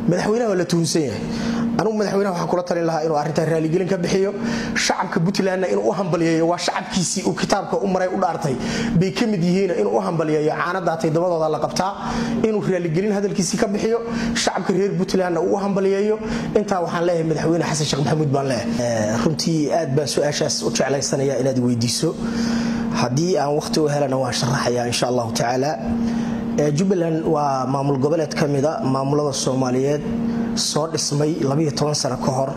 madaxweynaha waa la tuhunsan yahay anugu madaxweynaha waxaan kula talin lahaa inuu arrintaa raaligelin ka bixiyo shacabka puntlandna inuu u hambalyeeyo waa shacabkiisii uu kitaabka u maray u dhaartay bay ka mid yihiin inuu u hambalyeeyo caanadaatay dabadooda la qabtaa inuu raaligelin hadalkiisii ka bixiyo shacabka reer puntlandna uu u hambalyeeyo intaa waxaan leeyahay madaxweyne xasan sheekh maxamuud baan leeyahay runtii aad baan su-aashaas u jeclaysanaya inaad weydiiso haddii aan wakhti u helana waan sharaxayaa insha allahu tacaala jubbaland waa maamul goboleed ka mida maamulada soomaaliyeed soo dhismay sano ka hor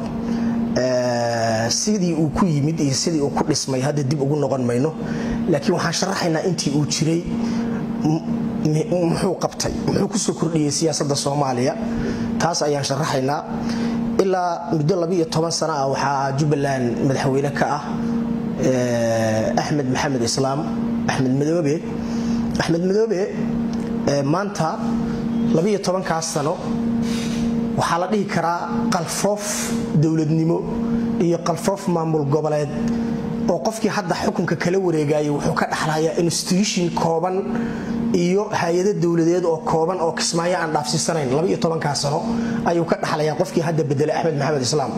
sidii uu ku yimid iyo sidii uu ku dhismay hadda dib ugu noqon mayno laakiin waxaan sharaxaynaa intii uu jiray muxuu qabtay muxuu kusoo kordhiyey siyaasadda soomaaliya taas ayaan sharaxaynaa ilaa muddo sana ah waxaa jubbaland madaxweyne ka ah axmed maxamed islaam axmed madoobe axmed madoobe maanta kaa sano waxaa la dhihi karaa qalfoof dowladnimo iyo qalfoof maamul goboleed oo qofkii hadda xukunka kala wareegayay wuxuu ka dhexlayaa institution kooban iyo hay-ado dowladeed oo kooban oo kismaayo aan dhaafsiisanayn kaa sano ayuu ka dhexlayaa qofkii hadda bedelay axmed maxamed islaam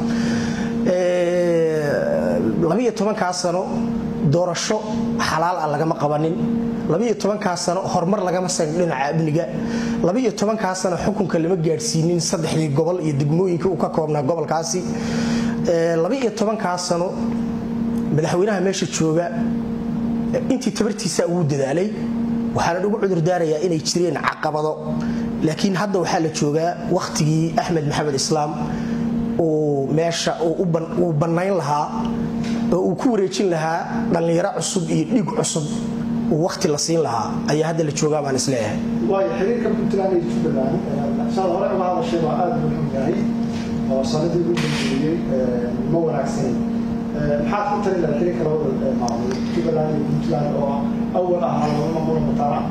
kaa sano doorasho xalaal ah lagama qabanin kaa sano horumar lagama sayn dhinaca amniga kaa sano xukunka lama gaadhsiinin saddexdii gobol iyo degmooyinka uu ka koobnaa gobolkaasi kaa sano madaxweynaha meesha jooga intii tabartiisa ugu dadaalay waxaana ugu cudurdaarayaa inay jireen caqabado laakiin hadda waxaa la joogaa wakhtigii axmed maxamed islaam uu meesha uu bannayn lahaa oo uu ku wareejin lahaa dhallinyaro cusub iyo dhiig cusub uu wakhti la siin lahaa ayaa hadda la joogaa baan isleeyahay waayo xiriirka puntland iyo jubbaland saad hore uga hadashay baa aada muhiim yahay oo sanadii ugu dambeeyey ma wanaagsanin maxaad ku tali lahaa xiriirka labada maamul jubbaland iyo puntland oo awal ahaa laba maamul mataana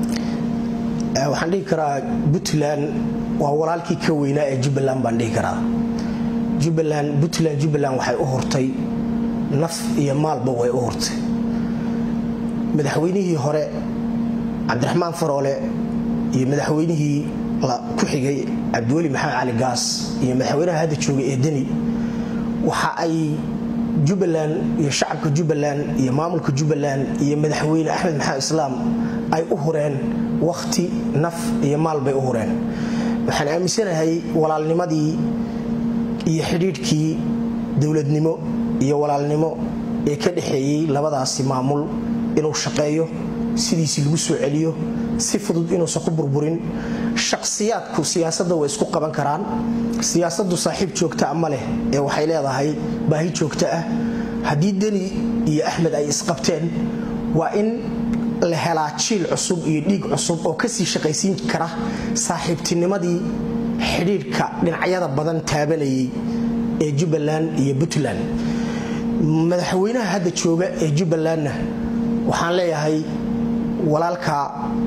waxaan dhihi karaa puntland waa walaalkii ka weynaa ee jubbaland baan dhihi karaa jubbaland puntland jubbaland waxay u hurtay naf iyo maalba way u hurtay madaxweynihii hore cabdiraxmaan faroole iyo madaxweynihii ku xigay cabdiweli maxamed cali gaas iyo madaxweynaha hadda jooga ee deni waxa ay jubbaland iyo shacabka jubbaland iyo maamulka jubbaland iyo madaxweyne axmed maxamed islaam ay u hureen wakhti naf iyo maal bay u hureen waxaan aaminsanahay walaalnimadii iyo xidhiidhkii dowladnimo iyo walaalnimo ee ka dhexeeyey labadaasi maamul inuu shaqeeyo sidiisii lagu soo celiyo si fudud inuusan ku burburin shakhsiyaadku siyaasadda way isku qaban karaan siyaasaddu saaxiib joogta ma leh ee waxay leedahay baahi joogta ah haddii deni iyo axmed ay isqabteen waa in la helaa jiil cusub iyo dhiig cusub oo kasii shaqaysiin kara saaxiibtinimadii xidhiidhka dhinacyada badan taabanayay ee jubbaland iyo puntland madaxweynaha hadda jooga ee jubbalandna waxaan leeyahay walaalka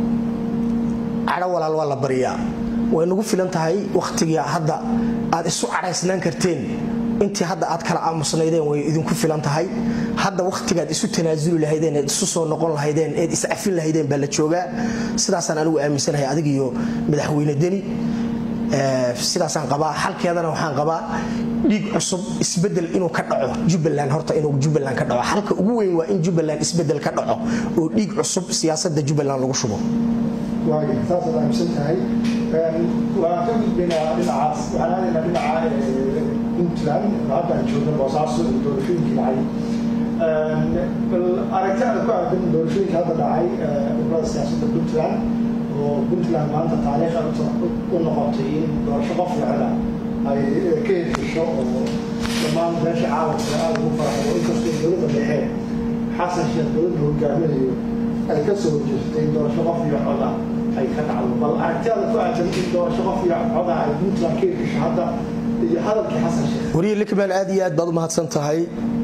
cadho walaal waa la baryaa way nagu filan tahay wakhtiga hadda aad isu cadhaysnaan karteen intii hadda aad kala aamusnaydeen way idinku filan tahay hadda wakhtigaad isu tanaasuli lahaydeen eed isu soo noqon lahaydeen eed iscafin lahaydeen baa la joogaa sidaasaan anigu aaminsanahay adig iyo madaxweyne deni sidaasaan qabaa xalkeedana waxaan qabaa dhiig cusub isbedel inuu ka dhaco jubbaland horta inuu jubbaland ka dhaco xalka ugu weyn waa in jubbaland isbedel ka dhaco oo dhiig cusub siyaasadda jubbaland lagu shubo waaya saasaad aaminsan tahay waan ka gudbaynaa dhinacaas waxaan aadaynaa dhinaca puntland haddaan joogna boosaaso iyo doorashooyinkii dhacay bal aragti aad ku aadan doorashooyinka hadda dhacay ururada siyaasadda puntland oo puntland maanta taariikh u noqotay in doorasho qof ficla ay ka hesisho oo dhammaan meesha caalamka aada ugu faraxdo inkastoo dowladda dhexe xasan sheekh dowladda hogaaminayo ay ka soo horjeestay doorasho qof iyo coda ay ka dhacdo bal aragtiyaada ku aadan in doorasho qof iyo coda ay puntland ka hesisho hadda iyo hadalkii xasan sheekh wariye likman aad iyo aad baad u mahadsan tahay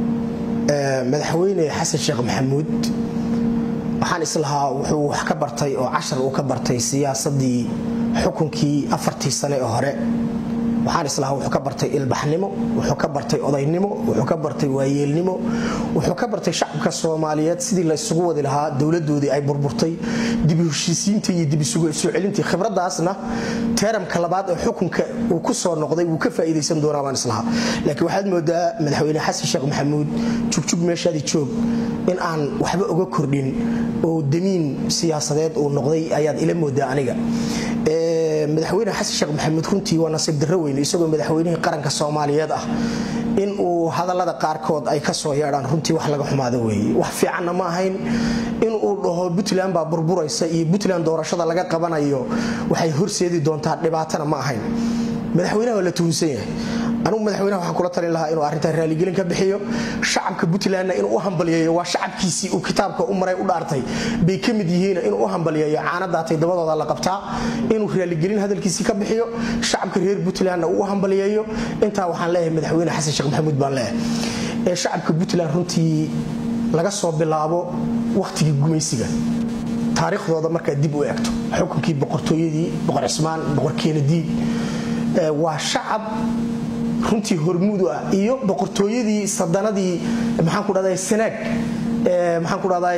madaxweyne xasan sheekh maxamuud waxaan islahaa wuxuu wax ka bartay oo cashar uu ka bartay siyaasadii xukunkii afartii sane ee hore waxaan islahaa wuxuu ka bartay ilbaxnimo wuxuu ka bartay odaynimo wuxuu ka bartay waayeelnimo wuxuu ka bartay shacabka soomaaliyeed sidii la isugu wadi lahaa dowladoodii ay burburtay dibi heshiisiinta iyo dibi soo celintii khibradaasna teeramka labaad ee xukunka uu ku soo noqday wuu ka faa'iidaysan doonaa baan islahaa laakiin waxaad moodaa madaxweyne xasan sheekh maxamuud jugjug meeshaadii joog in aan waxba uga kordhin oo damiin siyaasadeed uu noqday ayaad ila moodaa aniga madaxweyne xasan sheekh maxamuud runtii waa nasiib darro weyne isagoo madaxweynihii qaranka soomaaliyeed ah in uu hadallada qaarkood ay ka soo yeedhaan runtii wax laga xumaado weeye wax fiicanna ma ahayn in uu dhaho puntland baa burburaysa iyo puntland doorashada laga qabanayo waxay horseedi doontaa dhibaatana ma ahayn madaxweynaha waa la tuhunsan yahay anugu madaxweynaha waxaan kula talin lahaa inuu arrintan raaligelin ka bixiyo shacabka puntlandna inuu u hambaliyeeyo waa shacabkiisii uu kitaabka u maray u dhaartay bay ka mid yihiin inuu u hambaliyeeyo caanadaatay dabadooda la qabtaa inuu raaligelin hadalkiisii ka bixiyo shacabka reer puntlandna uu u hambaliyeeyo intaa waxaan leeyahay madaxweyne xasan sheekh maxamuud baan leeyahay ee shacabka puntland runtii laga soo bilaabo wakhtigii gumaysiga taariikhdooda markaad dib u egto xukunkii boqortooyadii boqor cismaan boqor keenadiid waa shacab runtii hormuudu ah iyo boqortooyadii sadanadii maxaan ku dhahday sanaag maxaan ku dhahday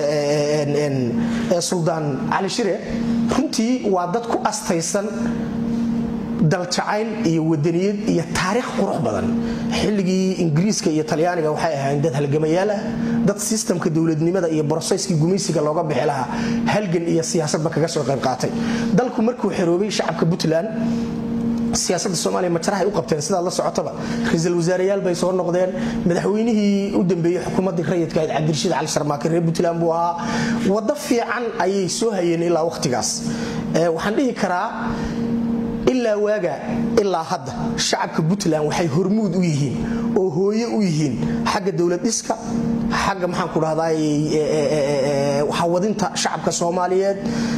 suldaan cali shire runtii waa dad ku astaysan daljacayl iyo wadaniyad iyo taariikh qurux badan xilligii ingiriiska iyo talyaaniga waxay ahayn dad halgamayaal ah dad sistamka dowladnimada iyo broseyskii gumaysiga looga bixi lahaa halgan iyo siyaasadba kaga soo qayb qaatay dalku markuu xeroobay shacabka puntland siyaasadda soomaaliya majarahay u qabteen sidaad la socotaba ra-iisul wasaareyaal bay soo noqdeen madaxweynihii u dambeeyey xukuumaddii rayidka ahayd cabdirashiid cali sharmaake reer puntland buu ahaa waddo fiican ayay soo hayeen ilaa wakhtigaas waxaan dhihi karaa ilaa waaga ilaa hadda shacabka puntland waxay hormuud u yihiin oo hooye u yihiin xagga dowlad dhiska xagga maxaan ku dhahday hawadinta shacabka soomaaliyeed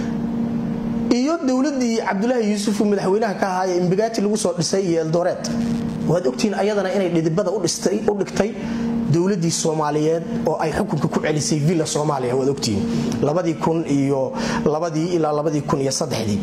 iyo dowladii cabdulaahi yuusuf uu madaxweynaha ka ahaaye imbigaati lagu soo dhisay iyo eldoreed waad ogtihiin ayadana inay dhidibada u dhigtay dowladii soomaaliyeed oo ay xukunka ku celisay villa soomaaliya waad ogtihiin labadii kun iyo labadii ilaa labadii kun iyo saddexdii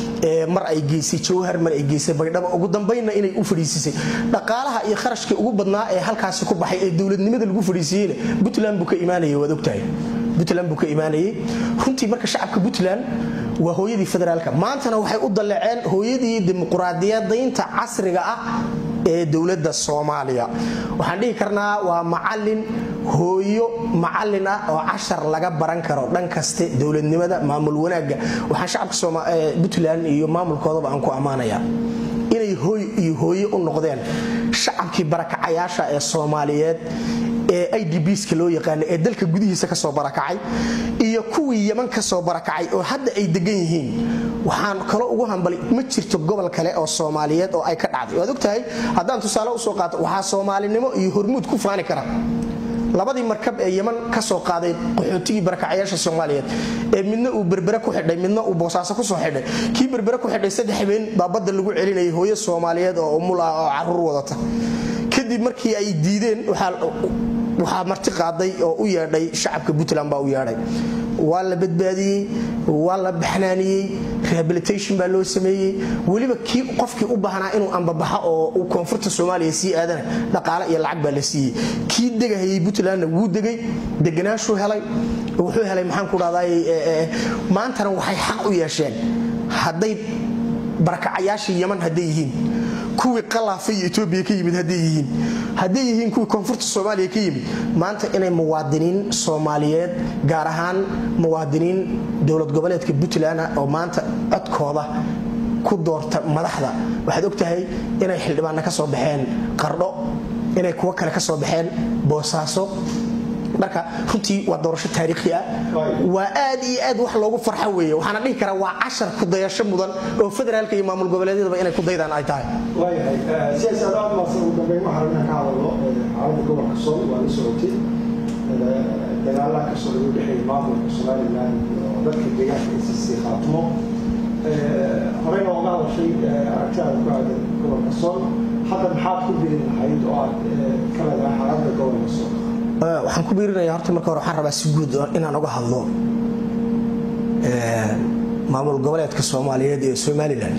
mar ay geysay jawhar mar ay geysay baydhabo ugu dambaynna inay u fadhiisisay dhaqaalaha iyo kharashkii ugu badnaa ee halkaasi ku baxay ee dowladnimada lagu fadhiisiiyeyna puntland buu ka imaanayay waad ogtahay puntland buu ka imaanayay runtii marka shacabka puntland waa hooyadii federaalka maantana waxay u dalleceen hooyadii dimuquraadiyadaynta casriga ah ee dowladda soomaaliya waxaan dhihi karnaa waa macalin hooyo macalin ah oo cashar laga baran karo dhan kaste dowladnimada maamul wanaagga waxaan shacabka puntland iyo maamulkoodaba aan ku ammaanayaa inay hooy iyo hooye u noqdeen shacabkii barakacayaasha ee soomaaliyeed ee idbska loo yaqaana ee dalka gudihiisa kasoo barakacay iyo kuwii yaman kasoo barakacay oo hadda ay degan yihiin waxaan kaloo ugu hambali ma jirto gobol kale oo soomaaliyeed oo ay ka dhacday waad ogtahay haddaan tusaale usoo qaato waxaa soomaalinimo iyo hormuud ku faani kara labadii markab ee yaman ka soo qaaday qaxootigii barakacayaasha soomaaliyeed ee midna uu berbere ku xidhay midna uu boosaaso kusoo xidhay kii berbere ku xidhay saddex habeen baa badda lagu celinayay hooyo soomaaliyeed oo umul ah oo caruur wadata kadib markii ay diideen waxaa marti qaaday oo u yeedhay shacabka puntland baa u yeedhay waa la badbaadiyey waa la baxnaaniyey rehabilitation baa loo sameeyey weliba kii qofkii u baahnaa inuu ambabaxo oo uu koonfurta soomaaliya sii aadana dhaqaale iyo lacag baa la siiyey kii degahayay puntlandna wuu degay deganaashuu helay wuxuu helay maxaan ku dhahday maantana waxay xaq u yeesheen hadday barakacayaashii yaman hadday yihiin kuwii qalaafa iyo etoobiya ka yimid hadday yihiin hadday yihiin kuwii koonfurta soomaaliya ka yimid maanta inay muwaadiniin soomaaliyeed gaar ahaan muwaadiniin dowlad goboleedka puntland oo maanta codkooda ku doorta madaxda waxaad ogtahay inay xildhibaanna ka soo baxeen qardho inay kuwo kale ka soo baxeen boosaaso marka runtii waa doorasho taariikhi ah waa aad iyo aad wax loogu farxo weeye waxaana dhihi karaa waa cashar ku dayasho mudan oo federaalka iyo maamul goboleedyadaba inay ku daydaan ay tahay waayahay siyaasi aad maasan ugu dambeyn waxaan rabnaa ka hadalno xaaladda gobolka sool waa la socotay dagaalaha ka socda u dhexeeya maamulka somaliland iyo dadka deegaanka isisi khaatimo horeyna uga hadashay aragtidaada ku aadan gobolka sool hadda maxaad ku beeri lahayd oo aad ka leedahay xaaladda gobolka sool waxaan ku biirinaya horta marka hore waxaan rabaa si guud inaan uga hadlo maamul goboleedka soomaaliyeed ee somalilan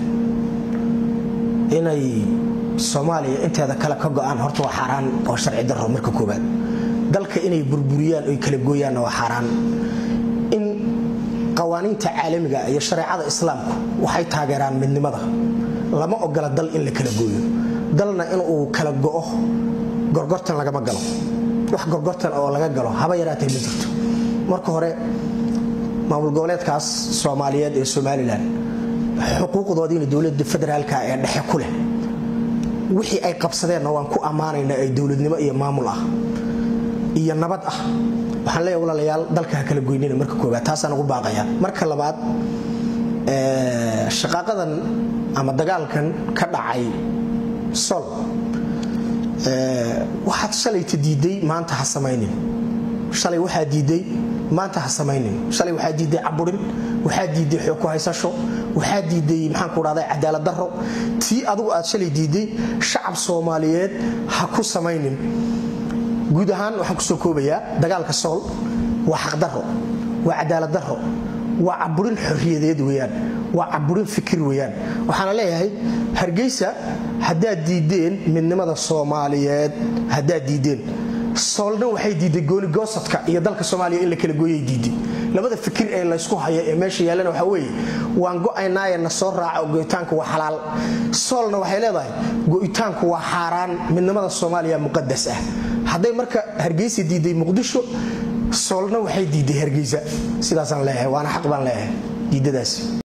inay soomaaliya inteeda kale ka go-aan horta waa xaaraan oo sharci daro marka koobaad dalka inay burburiyaan oy kala gooyaanna waa xaaraan in qawaaniinta caalamiga iyo shareecada islaamku waxay taageeraan midnimada lama ogola dal in la kala gooyo dalna inuu kala go'o gorgortan lagama galo wax gorgortan oo laga galo haba yaraatee ma jirto marka hore maamul goboleedkaas soomaaliyeed ee somalilan xuquuqdoodiina dowlada federaalka ee dhexe ku leh wixii ay qabsadeenna waan ku ammaanaynaa ee dowladnimo iyo maamul ah iyo nabad ah waxaan leeyahay walaalayaal dalka ha kala goynina marka koobaad taasaan ugu baaqaya marka labaad shaqaaqadan ama dagaalkan ka dhacay sol waxaad shalayta diiday maanta ha samaynin shalay waxaa diiday maanta ha samaynin shalay waxaa diiday caburin waxaa diiday xoog ku haysasho waxaa diiday maxaan ku dhahday cadaalad darro tii adugu aad shalay diiday shacab soomaaliyeed ha ku samaynin guud ahaan waxaan kusoo koobayaa dagaalka sool waa xaqdarro waa cadaalad darro waa caburin xorriyadeed weyaan waa caburin fikir weyaan waxaana leeyahay hargeysa haddaad diideen midnimada soomaaliyeed haddaad diideen soolna waxay diiday goonigoosadka iyo dalka soomaaliya in la kala gooyay diiday labada fikir ee laysku haya ee meesha yaallana waxaa weeye waan go'aynaaye na soo raaca go'itaanku waa xalaal soolna waxay leedahay go'itaanku waa xaaraan midnimada soomaaliya muqadas ah hadday marka hargeysa diiday muqdisho soolna waxay diiday hargeysa sidaasaan leeyahay waana xaq baan leeyahay diidadaasi